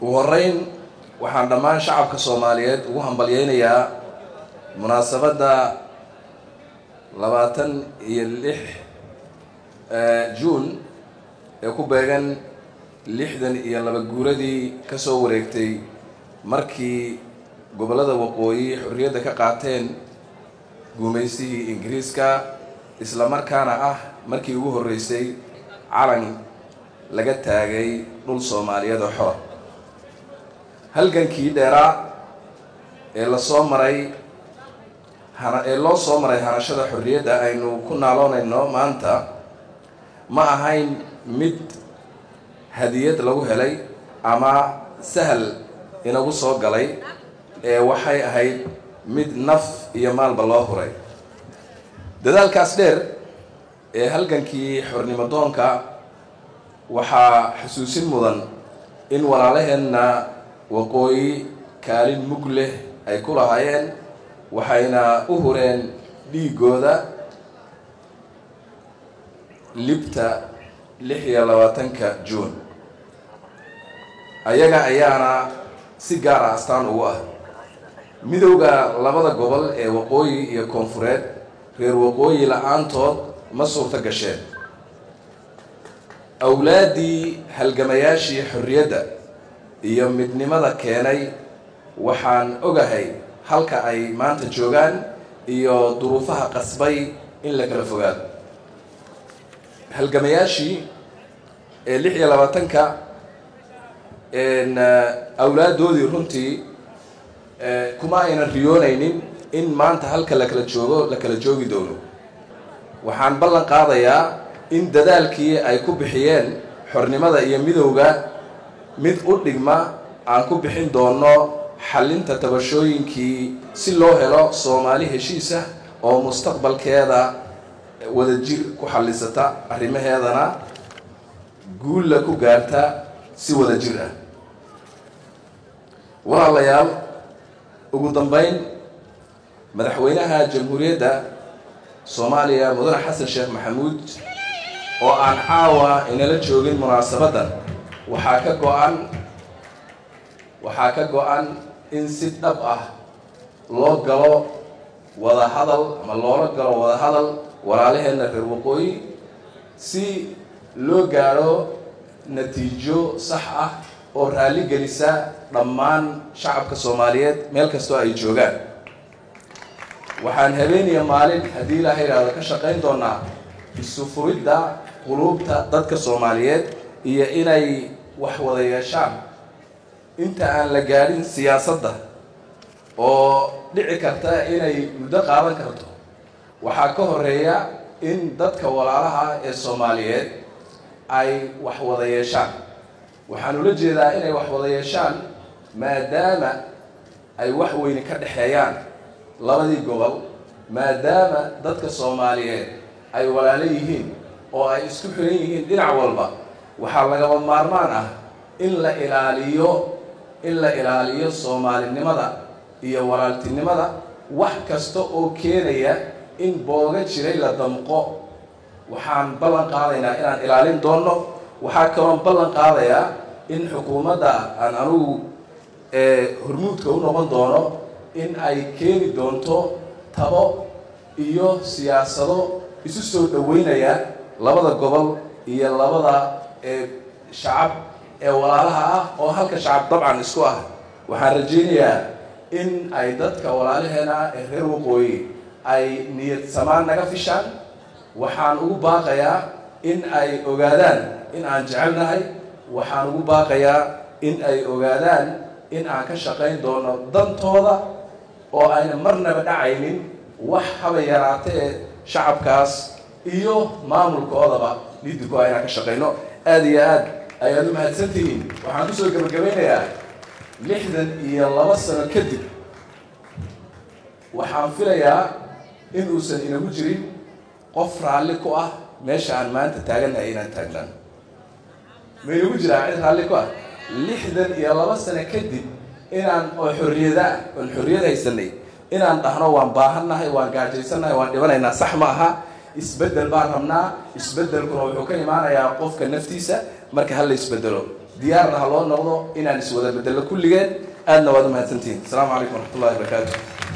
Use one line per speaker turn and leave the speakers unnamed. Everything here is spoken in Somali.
ugu horeyn waxaan dhammaan shacabka soomaaliyeed ugu hambalyeynayaa munaasabadda labaatan iyo lix juun ee ku beegan lixdan iyo laba guuradii ka soo wareegtay markii gobollada waqooyi xorriyadda ka qaateen guumaysihii ingiriiska isla markaana ah markii ugu horreysay calan laga taagay dhul soomaaliyeed oo xora halgankii dheeraa ee lasoo maray ee loo soo maray hanashada xorriyadda aynu ku naaloonayno maanta ma ahayn mid hadiyad lagu helay ama sahal inagu soo galay ee waxay ahayd mid naf iyo maalba loo huray dadaalkaas dheer ee halgankii xornimo doonka waxaa xusuusin mudan in walaalaheenna waqooyi kaalin mug leh ay ku lahaayeen waxayna u hureen dhiigooda libta lix iyo labaatanka juun ayaga ayaana si gaar ah astaan ugu ah midowda labada gobol ee waqooyi iyo koonfureed reer waqooyi la-aantood ma suurto gasheen awlaaddii halgamayaashii xorriyadda iyo midnimada keenay waxaan ogahay halka ay maanta joogaan iyo duruufaha qasbay in la kala fogaado halgamayaashii ee lix iyo labaatanka awlaaddoodii runtii kuma aynan riyoonaynin in maanta halka la kala joogo la kala joogi doono waxaan ballan qaadayaa in dadaalkii ay ku bixiyeen xornimada iyo midowga mid u dhigma aan ku bixin doono xallinta tabashooyinkii si loo helo soomaali heshiisah oo mustaqbalkeeda wadajir ku xallisata arrimaheedana guulla ku gaarta si wadajir ah walaalayaal ugu dambeyn madaxweynaha jamhuuriyadda soomaaliya mudane xasan sheekh maxamuud oo aan caawa inala joogin munaasabaddan waxaa ka go-an waxaa ka go-an in si dhab ah loo galo wada hadal ama loola galo wada hadal walaalaheenna reer waqooyi si loo gaadho natiijo sax ah oo raalli gelisa dhammaan shacabka soomaaliyeed meel kastoo ay joogaan waxaan habeeniya maalin haddii ilaaha yidhaahdo ka shaqayn doonaa isu furidda quluubta dadka soomaaliyeed iyo inay wax wada yeeshaan inta aan la gaadhin siyaasadda oo dhici karta inay muddo qaadan karto waxaa ka horeeya in dadka walaalaha ee soomaaliyeed ay wax wada yeeshaan waxaan ula jeedaa inay wax wada yeeshaan maadaama ay wax weyne ka dhexeeyaan labadii gobol maadaama dadka soomaaliyeed ay walaalo yihiin oo ay isku xiran yihiin dhinac walba waxaa lagaba maarmaan ah in la ilaaliyo in la ilaaliyo soomaalinimada iyo walaaltinimada wax kasta oo keenaya in booga jiray la damqo waxaan ballan qaadaynaa inaan ilaalin doonno waxaa kaloon ballan qaadayaa in xukuumadda aan anugu hormuudka u noqon doono in ay keeni doonto tabo iyo siyaasado isu soo dhaweynaya labada gobol iyo labada shacab ee walaalaha ah oo halka shacab dabcan isku ah waxaan rajaynayaa in ay dadka walaalaheena ee reer waqooyi ay niyad samaan naga fishaan waxaan ugu baaqayaa in ay ogaadaan in aan jecelnahay waxaan ugu baaqayaa in ay ogaadaan in aan ka shaqayn doono dantooda oo ayna marnaba dhacaynin wax haba yaraatee shacabkaas iyo maamulkoodaba lidiko inaan ka shaqayno aada iyo aad ayaad u mahadsantihiin waxaan kusoo gabagabeynayaa lixdan iyo laba sano kadib waxaan filayaa in uusan inagu jirin qof raalli ku ah meesha aan maanta taagannahay inaan taagnaan ma inagu jiraa cid raalli ku ah lixdan iyo laba sano kadib inaan oo xorriyada ah oon xorriyad haysanay inaan dhahno waan baahannahay waan gaajaysannahay waan dhibanaynaa sax ma aha isbeddel baan rabnaa isbeddelkuna wuxuu ka imaanayaa qofka naftiisa marka ha la isbedelo diyaarna ha loo noqdo inaan iswada bedello kulligeen aadna waad u mahadsantihiin asalaamu calaykum waraxmat ullahi wabarakaatu